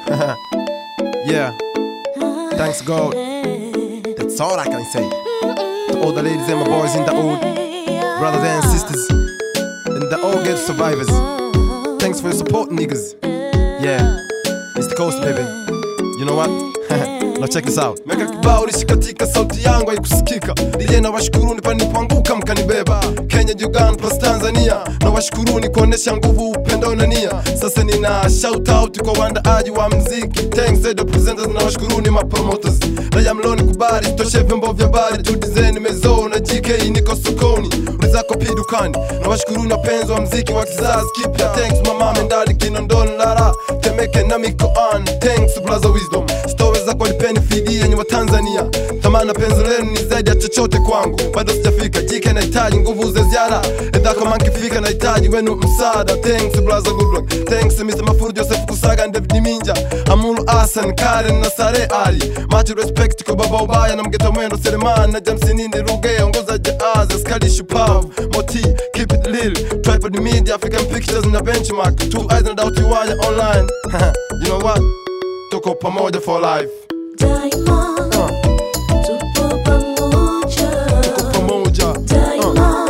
yeah, thanks God. That's all I can say. To all the ladies and my boys in the old, brothers and sisters, and the all good survivors. Thanks for your support, niggas. Yeah, it's the coast, baby. You know what? now check this out. Meka kibao lishikatika, sauti yangu haikusikika. DJ na washukuruni pa nilipoanguka mkanibeba. Kenya, Uganda plus Tanzania, na washukuruni kuonesha nguvu, upendo na nia. Sasa nina shout out kwa waandaaji wa mziki. Thanks to the presenters na washukuruni ma promoters. Raia mloni kubali, toshe vyombo vya habari, tu design mezo na GK niko sokoni. Ulizako pi dukani. Na washukuruni wapenzi wa mziki wa kizazi kipya. Thanks mama Mendali Kinondoni Lara, Temeke na mikoani. Thanks Blaza Wisdom. Stories za nipeni fidi yenye wa Tanzania. Thamana penzi lenu ni zaidi ya chochote kwangu, bado sijafika. Jike nahitaji nguvu za ziada, edha kama nkifika nahitaji wenu msaada. Thanks brother good luck. Thanks Mr. Mafuru Joseph Kusaga, David Minja, Amulu Hassan, Karen na Sare Ali. Much respect kwa baba ubaya na mgeta mwendo Selemani na James Nindi Ruge, ongoza jazz, Skadi Shupavu, Moti, keep it real. Tripod Media, African Pictures na Benchmark. Two eyes na Doubt Wire online. you know what? Tuko pamoja for life. Daima Uh, tupo pamoja, tuko pamoja. daima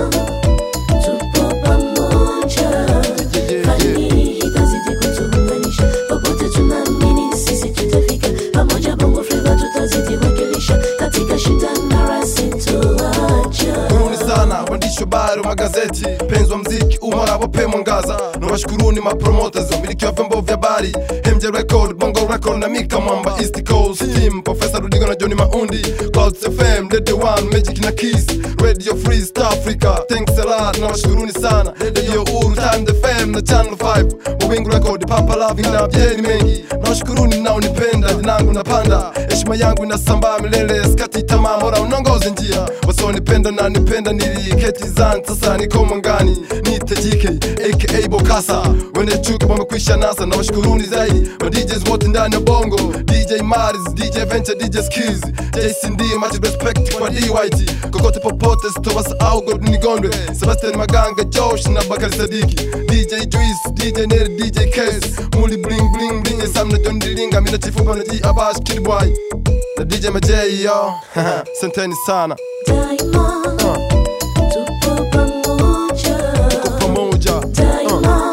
tupo pamoja. Yeah, yeah, Fani yeah. hii itazidi kutuunganisha, popote tunaamini sisi tutafika pamoja. Bongo Flava tutazidi wakilisha katika shida na rasi tuacha. Karibuni sana waandishi wa habari wa magazeti, penzi wa mziki umara wape mwangaza, na washukuruni mapromoters, wamiliki wa vyombo vya habari, MJ Record, Bongo Record na Mika Mwamba, East Coast Team, Professor Rudigo na Johnny Maundi, Clouds FM, Radio One, Magic na Kiss, Radio Free East Africa, thanks a lot, na washukuruni sana, Radio Uru, Time FM na Channel 5, Mawingu Record, Papa Loving na Jeni mengi, na washukuruni mnaonipenda, jinangu napanda, heshima yangu inasambaa milele, skati tamaa, bora unongoze njia, wasionipenda na nipenda niliketi zan, sasa niko mwangani, niite JK aka Bokasa, wene chuki wamekwisha nasa, na washukuruni zaidi ma DJs wote ndani ya bongo, DJ Maris, DJ Venture, DJ Skills, JCD, much respect kwa DYT, kokote popote sitowasahau God nigondwe, Sebastian Maganga, Josh na Bakari Sadiki, DJ Juice, DJ Neri, DJ Case, Muli bling bling bling, Sam na John Dilinga, mina chifupa na G Abash, Kid Boy, na DJ Majay yo, santeni sana, Daima uh, tupo pamoja, tuko pamoja, uh, daima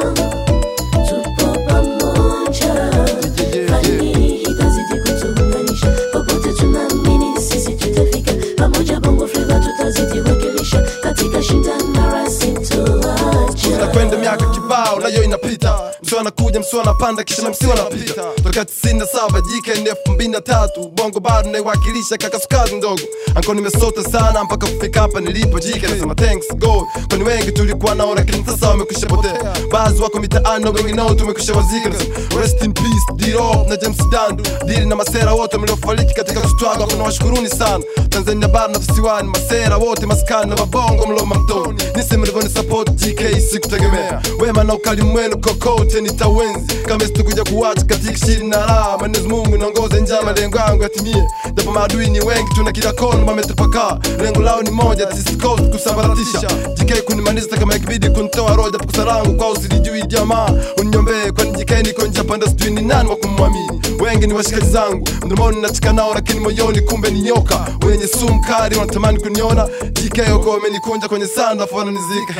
tupo pamoja. yeah, yeah, Fani yeah. hii itazidi kutuunganisha, popote tunaamini sisi tutafika pamoja. Bongo Flava tutazidi wakilisha katika shida na rasi tuacha. tunakwenda miaka kibao nayo inapita msio anakuja msio anapanda kisha na msio anapita toka tisini na saba jike ni elfu mbili na tatu bongo bado naiwakilisha kaka sukazi ndogo anko nimesota sana mpaka kufika hapa nilipo jike nasema thanks god kwani wengi tulikuwa nao lakini sasa wamekwisha potea baadhi wako mitaani na wengi nao tumekwisha wazika nasema rest in peace D-Rock na James Dandu dili na masera wote mliofariki katika kustwaga kuna washukuruni sana Tanzania bara na visiwani masera wote maskani na mabongo mloma mtoni nisi mlivyoni support GK sikutegemea wema na ukali mwenu kokote nitawenzi kama sitakuja kuwacha katika shiri na raha Mwenyezi Mungu niongoze njia malengo yangu yatimie japo maadui ni wengi tuna kila kona wametapakaa lengo lao ni moja tisikos kusambaratisha GK kunimaliza kama ikibidi kunitoa roho japo kosa langu kwao silijui jamaa uniombee kwani GK niko njia panda sijui ni nani wa kumwamini wengi ni washikaji zangu mdomoni nachika nao lakini moyoni kumbe ni nyoka wenye sumu kali wanatamani kuniona GK wako wamenikunja kwenye sanda afu wananizika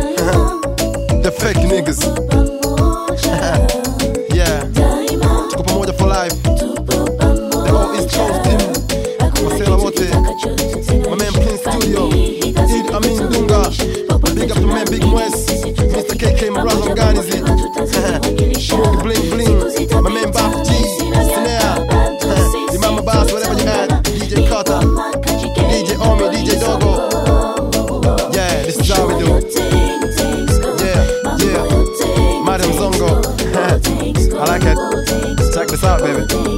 the fake niggas yeah tuko pamoja for life the whole East Coast team Wasela wote my man Prince Studio Idi Amin Dunga big up to man Big West Mr. KK my brother Mganizi Boogie Bling Bling my man Bap G Snare the Mama Bass whatever you had DJ Carter DJ Omi DJ Dogo yeah this is how we do yeah yeah Madam Zongo I like it check this out baby